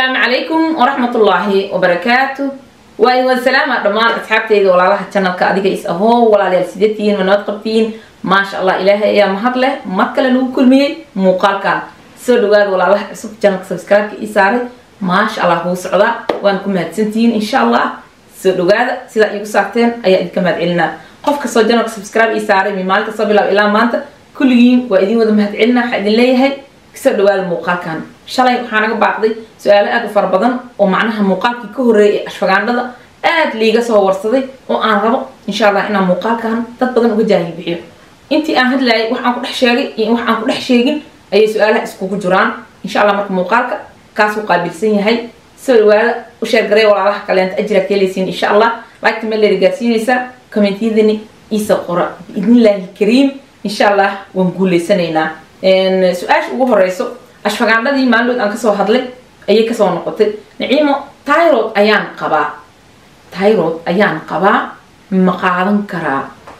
asalaamu calaykum waraxmatullaahi wabarakaatu waa idin wasalaama dhammaan asxaabteyda walaalaha janalka adiga is ahoo walaalayaal sideetihiin ma nabad qabtiin maasha allah ilaahay ayaa mahad leh mar kale nagu kulmiyey muuqaalkan soo dhawaada walaalaha cusub janalka subscribe-ka ii saaray maasha allah kuu socdaa waan ku mahadsantihiin insha allah soo dhawaada sidaa iigu saarteen ayaa idinka mahad celinaa qof kastoo janalka subscribe ii saaray mi maalin kastoo bilaab ilaa maanta kulligiin waa idin wada mahad celinaa waxaa idin leeyahay kasoo dhawaada muuqaalkan shalay waxaa naga baaqday su-aalo aada u fara badan oo macnaha muuqaalkii ka horreeyay ee ashfagaandhada aada liiga soo warsaday oo aan rabo insha allah inaan muuqaalkan dad badan uga jaahil bixiyo intii aan hadlayay wax aan ku dhex sheegay iyo wax aan ku dhex sheegin ayay su-aalaha iskugu jiraan insha allah marka muuqaalka kaasuu qaabilsan yahay soo dhawaada u sheergaray walaalaha kaleenta ajiraad ka helaysiin insha allah laagta meel leeda gaarsiinaysaa kommentiyadani iisa qora biidnillaahi kariim insha allah waan guuleysanaynaa su-aasha ugu horeyso ashfagaandhadii maalinood aan kasoo hadlay ayay kasoo noqotay naciimo tyrod ayaan qabaa tyrod ayaan qabaa ma qaadan karaa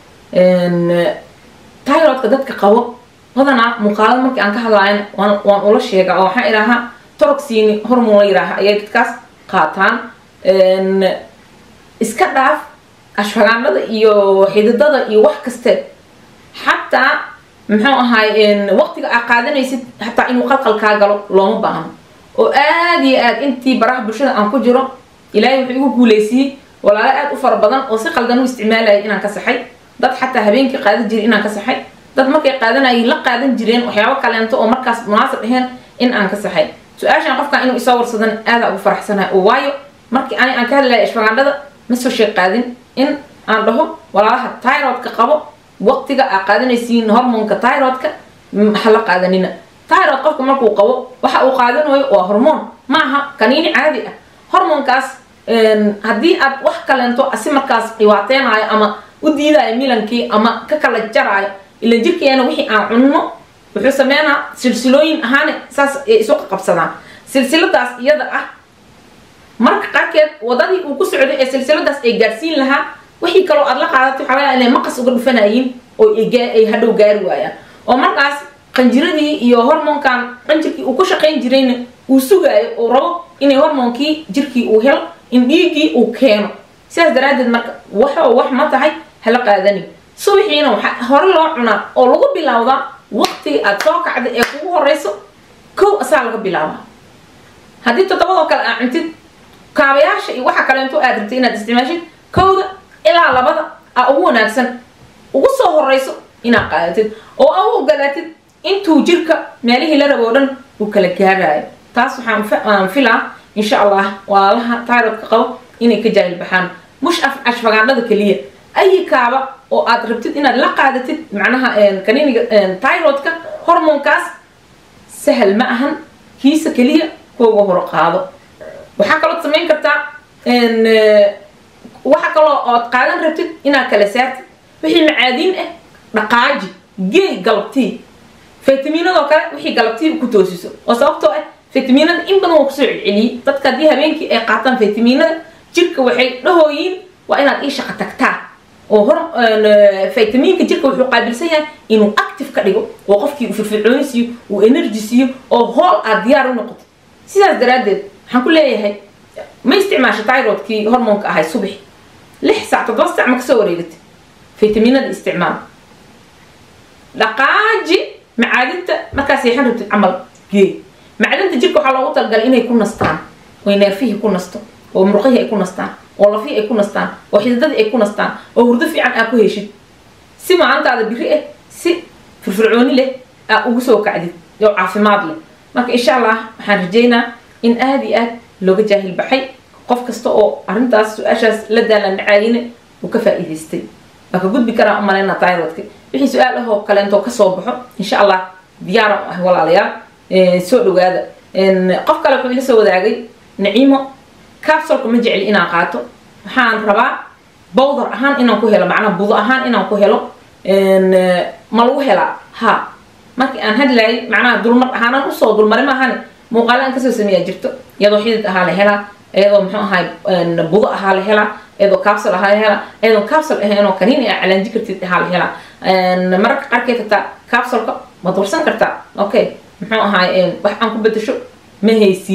tyrodka dadka qabo badanaa muuqaalada markii aan ka hadlaayana waan waan ula sheegaa oo waxaan idhaahaa toroxini hormon la yidhaaha ayay dadkaas qaataan iska dhaaf ashfagaandhada iyo xididada iyo wax kaste xataa muxuu ahaay waqtiga aa qaadanaysid hataa inuu qalqal kaa galo looma baahno oo aada iyo aad intii baraha bulshada aan ku jiro ilaahay wuxuu igu guuleysiyey walaalo aada u fara badan oo si qaldan u isticmaalayay inaan ka saxay dad xataa habeenkii qaadan jiray inaan ka saxay dad markay qaadanayay la qaadan jireen waxyaabo kaleento oo markaas munaasab aheen in aan ka saxay su-aashaan qofkan inuu isoo warsadan aada ugu faraxsanahay oo waayo markii ani aan ka hadlayay ashfagaandhada ma soo sheeg qaadin in aan dhaho walaalaha tyrodka qabo waqtiga aa qaadanaysiin hormoonka tyrodka ha la qaadanina tyrod qofka markuu qabo waxa uu qaadanayo waa hormoon maaha kaniini caadi ah hormoonkaas haddii aad wax kaleento si markaas dhibaateynayo ama u diidayo milankii ama ka kala jaraayo ilan jirkeena wixii aan cunno wuxuu sameynaa silsilooyin ahaane saas ay isu qabsadaan silsiladaas iyada ah marka qaarkeed wadadii uu ku socday ee silsiladaas ay gaarsiin lahaa wixii kaloo aad la qaadatay waxaa laga inay maqas uga dhufanayiin oo ay hadhow gaari waayaan oo markaas qanjiradii iyo hormoonkan qanjirkii uu ku shaqayn jirayna uu sugaayo uu rabo inay hormoonkii jirkii uu helo in dhiiggii uu keeno sidaas daraaddeed marka waxoo wax ma tahay hala qaadani subaxiina waxaa hore loo cunaa oo lagu bilaawdaa waqtigii aad soo kacda ee kugu horeyso kow asaa laga bilaabaa haddii toddobadoo kale aa cuntid kaabayaasha iyo waxa kaleento aad rabtay inaad isticmaashid kowda ilaa labada aa ugu wanaagsan ugu soo horeyso inaad qaadatid oo aa u ogolaatid intuu jirka meelihii la rabo o dhan uu kala gaaraayo taas waxaan filaa insha allah walaalaha tyrodka qabo inay ka jaahil baxaan mush ashfagaandhada keliya ayi kaaba oo aad rabtid inaad la qaadatid macnaha kaniiniga tyrodka hormoonkaas sahal ma ahan kiisa keliya kuuga hor qaado waxaa kaloo samayn kartaa waxa kaloo ood qaadan rabtid inaad kala saartid wixii macaadiin ah dhaqaaji geey galabtii faytamiinadoo kale wixii galabtii ku toosiso oo sababtoo ah faytamiinada in badan waa kusoo celceliyey dadka haddii habeenkii ay qaataan faytamiinada jirka waxay dhahooyiin waa inaad ii shaqa tagtaa oo hor faytamiinka jirka wuxuu qaabilsan yahay inuu active ka dhigo oo qofkii uu firfircooni siiyo uu energy siiyo oo hool aad diyaar u noqoto sidaas daraaddeed waxaan ku leeyahay ma isticmaasha tyrodkii hormoonka ahay subax lix saac toddoba saac ma kasoo wareegatay faytamiinada isticmaal dhaqaaji macaadinta markaa seexan rabtid camal geey macdinta jirka waxaa loogu talagalay inay ku nastaan oo neerfihii ku nasto oo murqihii ay ku nastaan oo lafihii ay ku nastaan oo xididadii ay ku nastaan oo hurdo fiican aa ku heshid si maalintaada biri ah si firfircooni leh aa ugu soo kacdid oo caafimaad leh marka insha allah waxaan rajeynaa in aada iyo aad looga jaahil baxay qof kasta oo arrintaas su-aashaas la daalan dhacaayina uu ka faa-iidaystay waa ka gudbi karaa umaleyna tyrodka wixii su-aal ahoo kaleentoo kasoo baxo insha allah diyaaran u ah walaalayaal soo dhawaada qof kale wuxuu ila soo wadaagay naciimo capsolka ma jecli inaan qaato waxaan rabaa bowdar ahaan inaan ku helo macnaha budo ahaan inaan ku helo ma lagu helaa ha markii aan hadlayay macnaha dulmar ahaanan usoo dulmaray maahane muuqaala aan kasoo sameeyaa jirto iyadoo xidid ahaa la helaa iyadoo muxuu ahay budo ahaa la helaa iyadoo capsol ahaa la helaa iyadoo capsol ahaynoo kaniini aa calaanji kartid ahaa la helaa mararka qaarkeed hataa capsolka ma dursan kartaa okay muxuu ahaay wax aan ku bedasho ma haysiin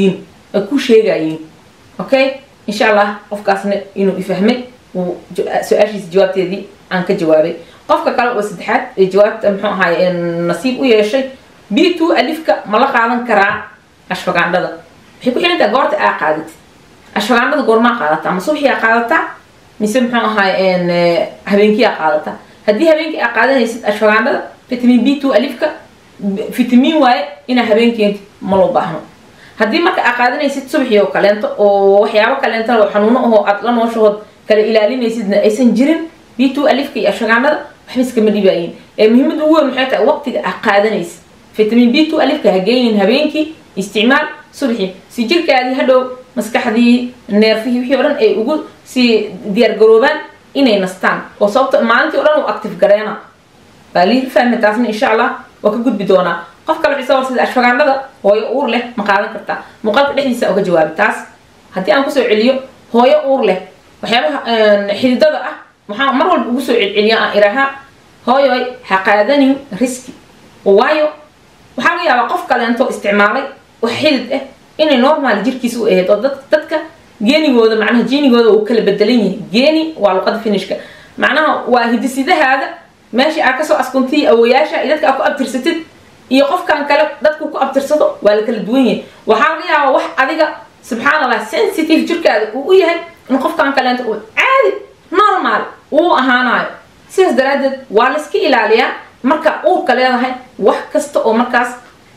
ay ku sheegayeen okay insha allah qofkaasna inuu ifahmay uu su-aashiisa jawaabteedii aan ka jawaabay qofka kale oo saddexaad ee jawaabta muxuu ahaay nasiib u yeeshay b two alifka ma la qaadan karaa ashfagaandhada waxay ku xirantaha goorta aa qaadatid ashfagaandhada goormaa qaadataa ma subaxii aa qaadataa mise muxuu ahaay habeenkii aa qaadataa haddii habeenkii aa qaadanaysid ashfagaandhada vitamin b two alifka vitamin waaye inaa habeenkeenti ma loo baahno haddii marka aa qaadanaysid subaxii oo kaleento oo waxyaabo kaleentana oo xanuuno ahoo aad la nooshahood kala ilaalinaysidna aysan jirin b two alifka iyo ashfagaandhada waxba iskama dhibaayin ee muhiimada ugu weyn maxay tahay waqtiga aa qaadanaysid vitamin b two alifka ha geynin habeenkii isticmaal subaxii si jirkaadii hadhow maskaxdii neerfihii wixii o dhan ay ugu sii diyaargaroobaan inay nastaan oo sababto maalintii o dhan uu active gareena baa lii fahmi taasna insha allah waa ka gudbi doonaa qof kale waxay soo warsada ashfagaandhada hooyo uur leh ma qaadan kartaa muuqaalka dhexdiisa uga jawaabi taas haddii aan kusoo celiyo hooyo uur leh waxyaabaha xididada ah waxaan mar walba ugu soo celceliya aan irahaa hooyoy ha qaadanin riski waayo waxaa laga yaabaa qof kaleento isticmaalay wax xidid ah inay normal jirkiisa u ahayd oo dadka geenigooda macnaha jiinigooda uu kala bedelan yahay geeni waa luqada finishka macnaha waa hidisidahaada meeshii aa kasoo askuntiy awoyaasha iyo dadka aa ku abtirsatid iyo qofkan kale dadku ku abtirsado waa la kala duwan yahay waxaa laga yaabaa wax adiga subxaan allah sensitive jirkaada uu u yahay in qofkan kaleento uu caadi normal uu ahaanayo sidaas daraaddeed waa layska ilaaliyaa marka uurka leedahay wax kasta oo markaas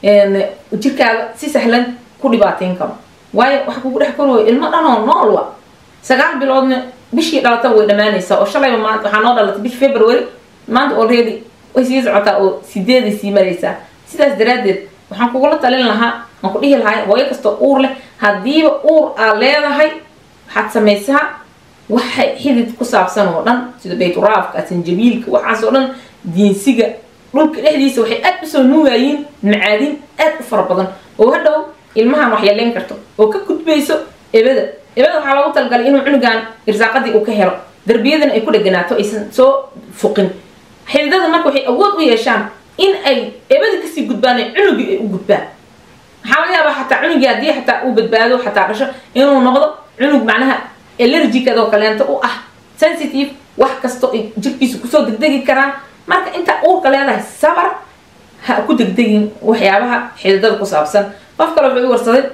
jirkaaga si sahlan ku dhibaateyn karo waayo waxa kugu dhex korooyo ilmo dhanoo nool wa sagaal biloodna bishii dhalataba way dhammaanaysaa oo shalayba maanta waxaa noo dhalatay bishi february maanta already way sii socotaa oo sideeday sii maraysaa sidaas daraaddeed waxaan kugula talin lahaa aan ku dhihi lahay hooyo kastoo uur leh haddiiba uur aa leedahay waxaad samaysaa waxa xidid ku saabsan oo dhan sida bayturaafka sanjabiilka waxaas oo dhan diinsiga dhulka dhexdiisa waxay aad usoo nuugaayiin macaadin aad u fara badan oo hadhow ilmahan wax yeelayn karto oo ka gudbayso ebada ebada waxaa loogu talagalay inuu cunugan irsaaqadii uu ka helo darbiyadana ay ku dheganaato aysan soo fuqin xididada marka waxay awood u yeeshaan in ay ebada kasii gudbaan ee cunugii ay u gudbaan waxaa laga yaabaa xataa cunugii haddii xataa uu badbaado xataa dhasho inuu noqdo cunug macnaha allergicadoo kaleento u ah sensitive wax kastoo ay jirkiisa kusoo degdegi karaan marka intaa uurka leedahay sabar ha ku degdegin waxyaabaha xididada ku saabsan qof kale wuxuu i warsaday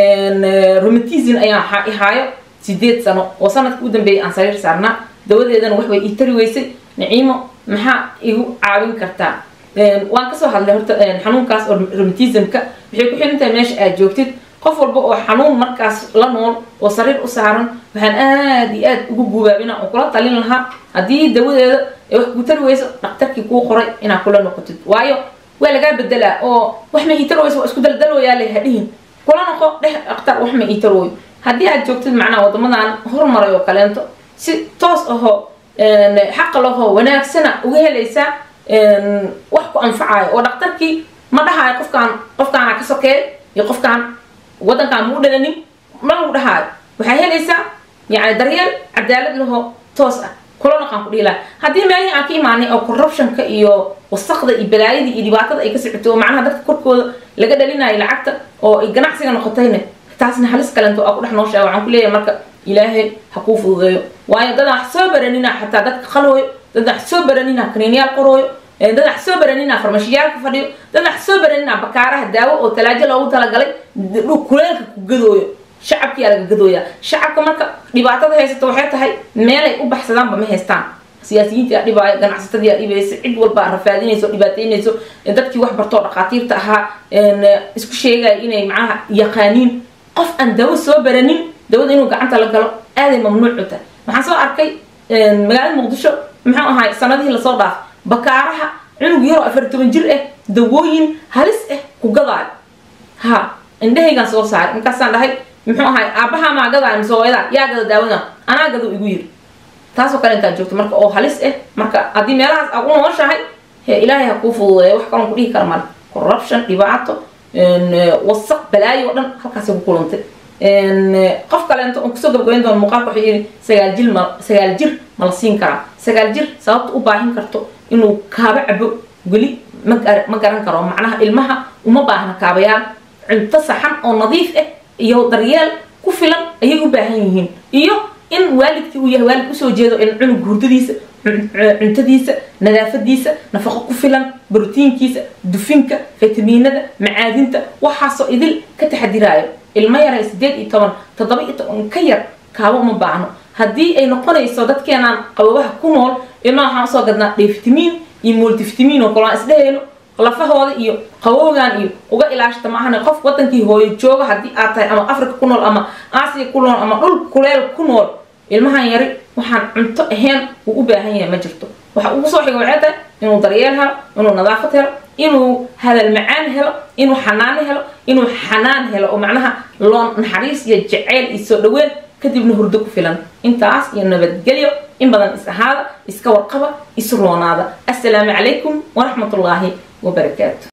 romatism ayaan ihaayo sideed sano oo sanadka u dambeeyay aan sariir saarnaa dawadeedana wax way ii tari weysay naciimo maxaa igu caawin kartaa waan kasoo hadlay horta xanuunkaas oo romatismka waxay ku xiran tahay meesha aad joogtid qof walba oo xanuun markaas la nool oo sariir u saaran waxaan aada iyo aad ugu gubaabina oo kula talin lahaa haddii dawadeeda ay wax kuu tari weyso dhaktarkii kuu qoray inaad kula noqotid waayo waa lagaa bedelaa oo wax ma ii tari weyso waa isku daldalooyaale hadhihin kula noqo dheh dhaktar wax ma ii tarooyo haddii aad joogtid macnaha wadamadan hormaray oo kaleento si toos ahoo xaqa lahoo wanaagsana uga helaysaa wax ku anfacayo oo dhaktarkii ma dhahayo qofkaan qofkaana ka sokeey iyo qofkaan wadankaan ma u dhalanin ma lagu dhahaayo waxaa helaysaa yani daryeel cadaalad lahoo toos ah kula naqaan ku dhihi laha haddii meelihii aan ka imaanay oo corruptionka iyo wasaqda iyo balaayada iyo dhibaatada ay ka socoto oo macnaha dadka korkooda laga dhalinayo lacagta oo ay ganacsiga noqotayna taasna halis kalento aa ku dhex nooshaa waxaan ku leeyahay marka ilaahay ha kuu fududeeyo waayo dad wax soo baranina xataa dadka qalooyo dad wax soo baranina kaniinyaal qorooyo dad wax soo baranina farmashiyaalka fadhiyo dad wax soo baranina bakaaraha daawo oo talaajo loogu talagalay kuleelka ku gadooyo shacabkiyaa laga gadooyaa shacabka marka dhibaatada haysato waxay tahay meelay u baxsadaanba ma haystaan siyaasiyiintii aa dhibaayo ganacsatadii aa dhibaysa cid walba rafaadinayso dhibaataynayso dadkii wax bartoo dhakhaatiirta ahaa isku sheegaya inay macnaha yaqaaniin qof aan dawo soo baranin dawada inuu gacanta la galo aaday mamnuucu tahay waxaan soo arkay magaalada muqdisho muxuu ahaay sanadihii lasoo dhaaf bakaaraha cunug yaroo afar toban jir ah dawooyin halis ah ku gadaayo ha indhahaygaan soo saaray markaasaan dhahay muxuu ahaay aabbahaa maa gadaayo mise hooyadaa yaa gada daawada anaa gado igu yiri taasoo kale intaad joogto marka oo halis ah marka haddii meelahaas aad u nooshahay he ilaahay ha kuu fududeeyo wax kaloon ku dhihi kara male corruption dhibaato wasaq balaayo oo dhan halkaasay ku kulantay qof kaleento on kusoo gabagabayn doona muuqaalka wuxuu yidhi sagaal jir ma sagaal jir ma la siin karaa sagaal jir sababta u baahin karto inuu kaabo cabo weli ma ma garan karo macnaha ilmaha uma baahna kaabayaal cunto saxan oo nadiif ah iyo daryeel ku filan ayay u baahan yihiin iyo in waalidkii uu yahay waalid usoo jeedo in cunug hurdadiisa cuntadiisa nadaafadiisa nafaqo ku filan brotiinkiisa dufinka fitamiinada macaadinta waxaasoo idil ka taxadiraayo ilmo yara sideed iyo toban toddoba iyo toban ka yar kaaba uma baahno haddii ay noqonayso dadkeenaan qababaha ku nool ilmaha waxaan usoo gadnaa dhefitamiin iyo multifitamiin oo kale aan isdhehayno lafahooda iyo qabowgan iyo uga ilaashata maahane qof wadankii hooyo jooga haddii aad tahay ama africa ku nool ama aasiya ku nool ama dhul kuleel ku nool ilmahan yari waxaan cunto ahayn uu u baahan yahay ma jirto waxa ugu soo xiga waxay tahay inuu daryeel helo inuu nadaafad helo inuu hadal macaan helo inuu xanaano helo inuu xanaan helo oo macnaha loo naxariis iyo jaceyl iyo soo dhaweyn kadibna hurdo ku filan intaas iyo nabadgelyo in badan is ahaada iska warqaba isu roonaada assalaamu calaykum waraxmatullaahi wabarakaatu